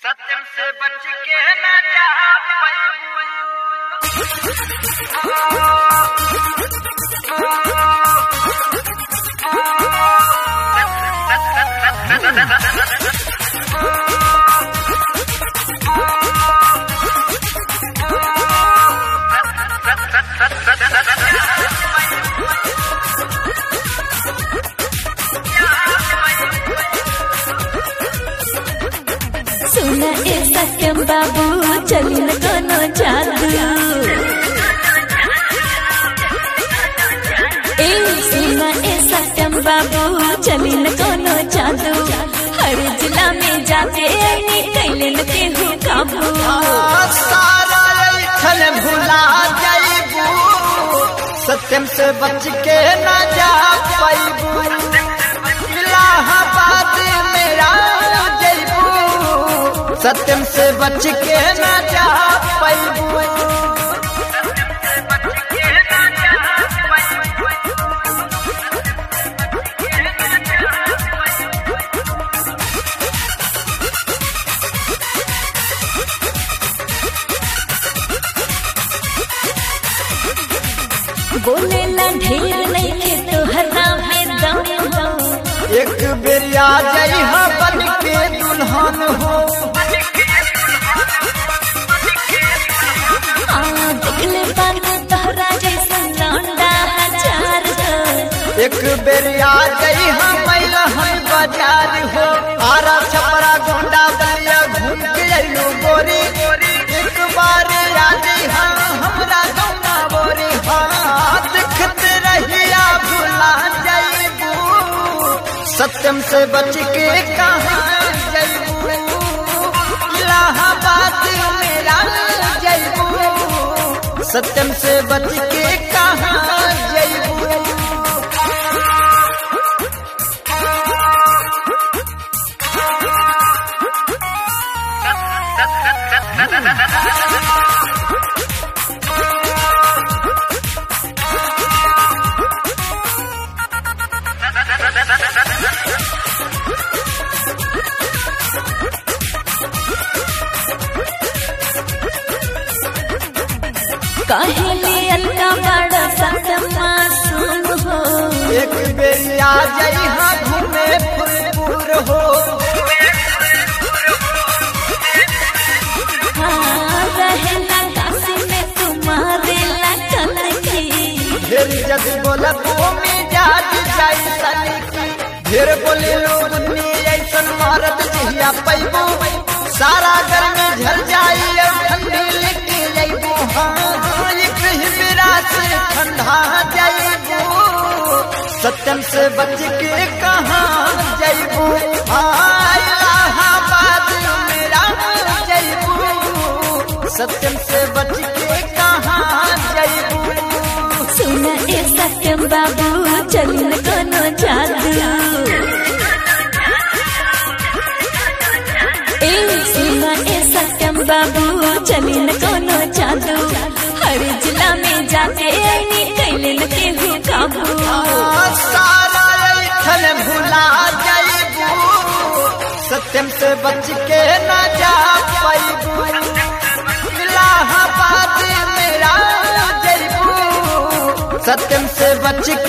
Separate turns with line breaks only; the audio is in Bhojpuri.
सत्यम से बच के न जा
सुना ए सत्यम बाबू चली न कोनो जादू ए सुना ए सत्यम बाबू चली न कोनो जादू हर जिला में जाके आईनी कैले न केहू काबू
सारा ऐठन भुला जाइबू सत्यम से बच के न जा पाइबू इलाहाबाद मेरा जइबू सत्यम से बच के न जा पाइबू
बोले ला ढेर नहीं के तो हरा में दम हो
एक बेरिया जई बन के दुल्हन हो
आ देखले बान तोहरा जैसन लौंडा हजार हो
एक बेरिया गई हम हम बाजार हो आरा छपरा गोंडा बलिया घूम के अइलू गोरी एक बार आ गई हम हमरा गौना बोरी हाँ देखते रहिया भुला जाइबू सत्यम से बच के कहाँ जाइबू इलाहाबाद मेरा जाइबू सत्यम से बच के कहाँ जाइबू
कहली अलका बड़ा सतमा सुन हो
एक बेरी आ जाई हाँ घूमे फुलपुर हो
हाँ रहेला काशी में तुम्हारे लगन की
ढेर जद बोला तो मिजाज जाई सनकी ढेर बोले लोग दुनी ऐसन मारत जहिया पैबू सारा गर्मी झल जाई और ठंडी लेके जाइबू हाँ हाँ, एक ही बेरा से ठंडा जाइबू सत्यम से बच के कहाँ जाइबू हाँ इलाहाबाद मेरा जाइबू सत्यम से बच के कहाँ जाइबू
सुन ए सत्यम बाबू चली न कोनो जादू ए सुन ए सत्यम बाबू चली न कोनो जादू हर जिला में जाके आईनी कैले न केहू काबू
सारा ऐठन भुला जाइबू सत्यम से बच के न जा पाइबू इलाहाबाद मेरा जइबू सत्यम से बच